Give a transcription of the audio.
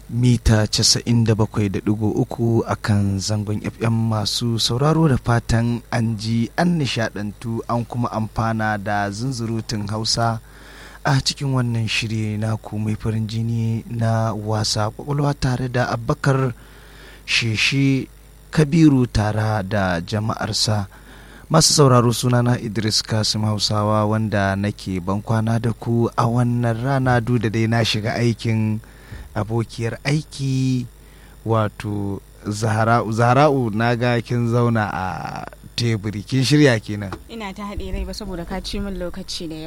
mita 97.3 a kan zangon fm masu sauraro da fatan an ji an nishadantu an kuma amfana da zunzurutun hausa a cikin wannan shiri na mai farin jini na wasa kwakwalwa tare da abakar sheshe kabiru tare da jama'arsa masu sauraro sunana idris kasim hausawa wanda nake bankwana da ku a wannan rana da dai na shiga aikin abokiyar aiki wato zahra'u zahra'u na ga kin zauna a teburi kin shirya kenan ina ta haɗe rai ba saboda ka ci min lokaci da yawa